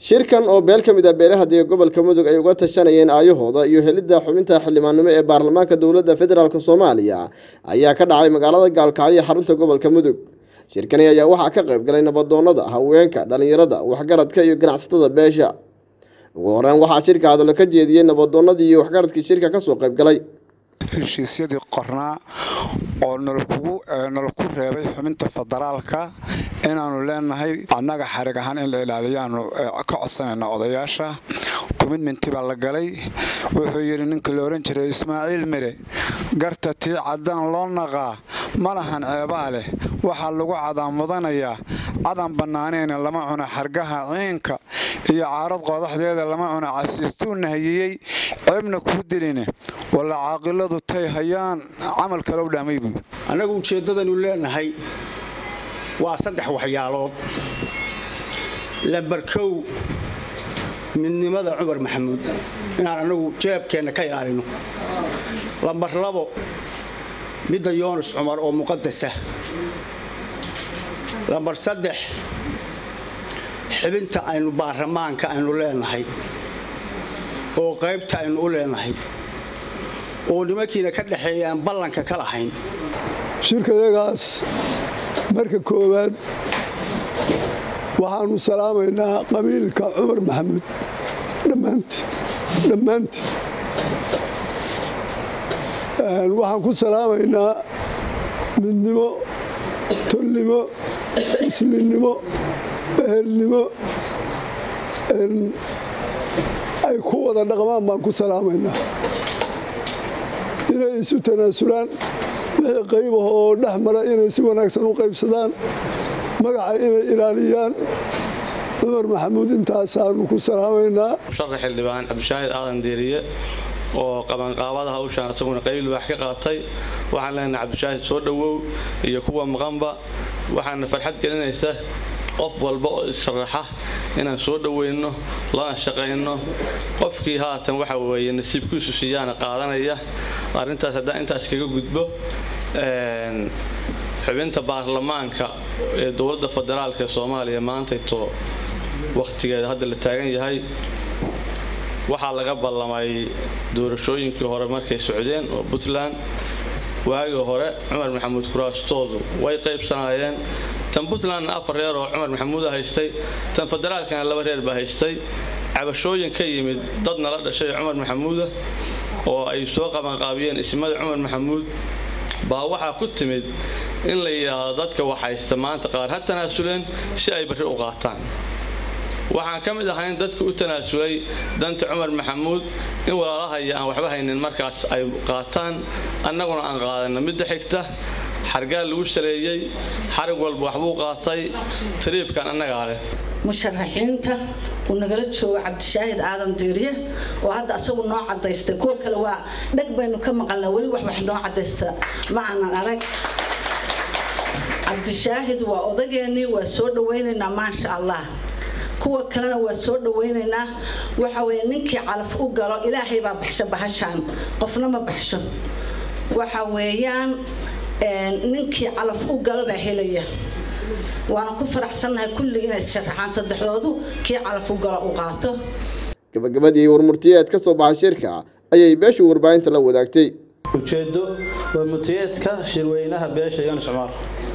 shirkan oo beel ka mid ah beelaha dega gobolka mudug ay uga tashanayeen aayahooda iyo helidda xubinta xildhibaannimo ee baarlamaanka dowladda federaalk soomaaliya ayaa ka dhacay magaalada gaalkacyo ee xarunta gobolka mudug shirkani ayaa waxaa ka qayb galay nabadoonnada haweenka dhallinyarada waxgaradka iyo ganacsatada beesha ugu horeyn waxaa shirka hadallo ka jeediyey nabadoonnadii iyo waxgaradkii shirka kasoo qayb galay heshiisyadii qornaa oo nalakugu nalaku reebay xubinta federaalka inaannu leenahay annaga xarig ahaan in la ilaaliyaanu ka codsanayna odayaasha commitmenti baa la galay wuxuu yidhi ninka la odhan jiray ismaaciil mire garta tii caddaan loo naqaa ma lahan ceebaa leh waxaa lagu cadaan mudanayaa cadan bannaaneyna lama cuna xargaha ciinka iyo caarad qoodaxdeeda lama cuna casiistuu nahiyeyey ceebna kuu diline walla caaqiladu tay hayaan camal kalow dhaamay buu annagu ujeeddadanu leenahay waa saddex waxyaalood lambar kow midnimada cumar maxamuud inaan annagu jeebkeenna ka ilaalino lambar labo midda yoonus cumar oo muqadasa lambar saddex xibinta aynu baarlamaanka aynu leenahay oo qaybta aynu u leenahay oo nimankiina ka dhexeeya aan ballanka ka lahayn shirkayagaas marka koowaad waxaannu salaamaynaa qabiilka cumar maxamuud dhammaanti dhammaanti waxaan ku salaamaynaa midnimo tolnimo muslimnimo ehelnimo ay ku wada dhaqmaan baan ku salaamaynaa inay isu tanaasulaan wixii qaybaha oo dhex mara inay si wanaagsan u qaybsadaan magaca inay ilaaliyaan cumar maxamuud intaasaanu ku salaamaynaa musharax xildhibaan cabdishaahid aadan deeriye oo qabanqaabada hawshaan isaguna qayb libaax ka qaatay waxaan leenahay cabdishaahid soo dhowow iyo kuwa maqanba waxaana farxad gelinaysa qof walba oo isharaxa inaan soo dhoweyno lana shaqayno qofkii haatan waxa weeye nasiibkiisu siiyaana qaadanaya arrintaas haddaan intaas kaga gudbo xubinta baarlamaanka ee dowladda federaalk ee soomaaliya maantayto wakhtigeeda hadda la taagan yahay waxaa laga ballamay doorashooyinkii hore markay socdeen oo puntland waagii hore cumar maxamuud kuraastoodu way qaybsanaayeen tan puntlandna afar reer oo cumar maxamuuda haystay tan federaalkana laba reer baa haystay cabashooyin ka yimid dad nala dhashay cumar maxamuuda oo ay soo qabanqaabiyeen ismada cumar maxamuud baa waxaa ku timid in la yidhaahdo dadka wax haysta maanta qaar ha tanaasuleen si ay barri u qaataan waxaan ka mid ahayn dadka u tanaasulay danta cumar maxamuud in walaalahaya aan waxba haynin markaas ay qaataan annaguna aan qaadano midda xigta xargaal lagu saleeyey xarig walba waxbuu qaatay tariibkan annagaa leh musharaxiinta uu nagala joogo cabdishaahid aadan diiriye oo hadda asagu noo cadaystay kuwa kale waa dheg baynu ka maqalnaa weli wax wax noo cadaysta ma aanan arag cabdishaahid waa odageennii waa soo dhawaynaynaa maasha allah kuwa kalena waa soo dhawaynaynaa waxa weye ninkii calaf u galo ilaahay baa baxsho bahashaan qofna ma baxsho waxa weeyaan ninkii calaf u galo baa helaya waana ku faraxsannahay kulligii inay sharaxaan saddexdoodu kii calaf u galo u qaato gabagabadii warmurtiyeed ka soo baxay shirka ayay beeshu warbaahinta la wadaagtay ujeeddo waa mutiyeedka shirweynaha beesha yonis cumar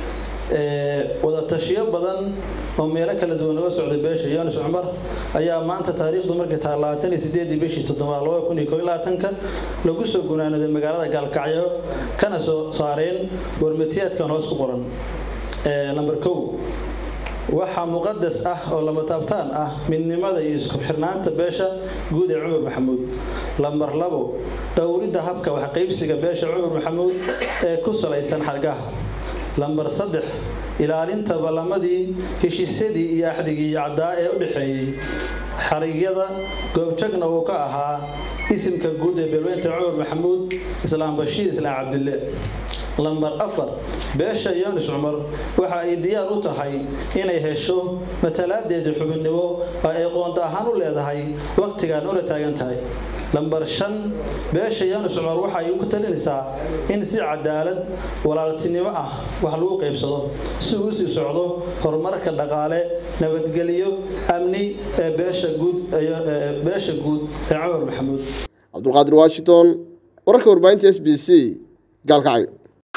wadatashiyo badan oo meelo kala duwan uga socday beesha yonis cumar ayaa maanta taariikhdu markay tahay labaatan iyo sideedii bishii toddobaad laba kun iyo koo iyo labaatanka lagu soo gunaanaday magaalada gaalkacyo kana soo saareen warmatiyaadkan hoos ku qoran lamber kow waxaa muqadas ah oo lama taabtaan ah midnimada iyo isku xirnaanta beesha guud ee cumar maxamuud lamber labo dhowridda habka waxqaybsiga beesha cumar maxamuud ee ku salaysan xargaha lamber saddex ilaalinta ballamadii heshiisyadii iyo axdigii caddaa ee u dhexeeyey xarigyada goobjagna uu ka ahaa isimka guud ee beelweynta cumar maxamuud islaam bashiir islaam cabdille lambar afar beesha yonis cumar waxa ay diyaar u tahay inay hesho matalaadeedii xubinnimo oo ay qoonda ahaan u leedahay wakhtigaan ula taagan tahay lambar shan beesha yaanus cumar waxay ku talinaysaa in si cadaalad walaaltinimo ah wax lagu qaybsado si uu sii socdo horumarka dhaqaale nabadgelyo amni ee beesha guud beesha guud ee cumar maxamuud cabdulqaadir washington wararka warbaahinta s b c gaalkacyo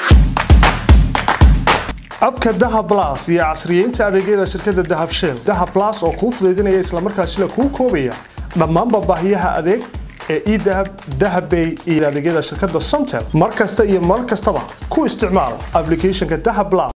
abka dahab blas iyo casriyeynta adeegyada shirkadda dahab shell dahab blas oo kuu fudaydinaya islamarkaasina kuu koobaya dhammaanba baahiyaha adeeg ee edahab dahabbay iyo adeegyada shirkadda somtel mar kasta iyo mar kastaba ku isticmaal applicationka dahab blas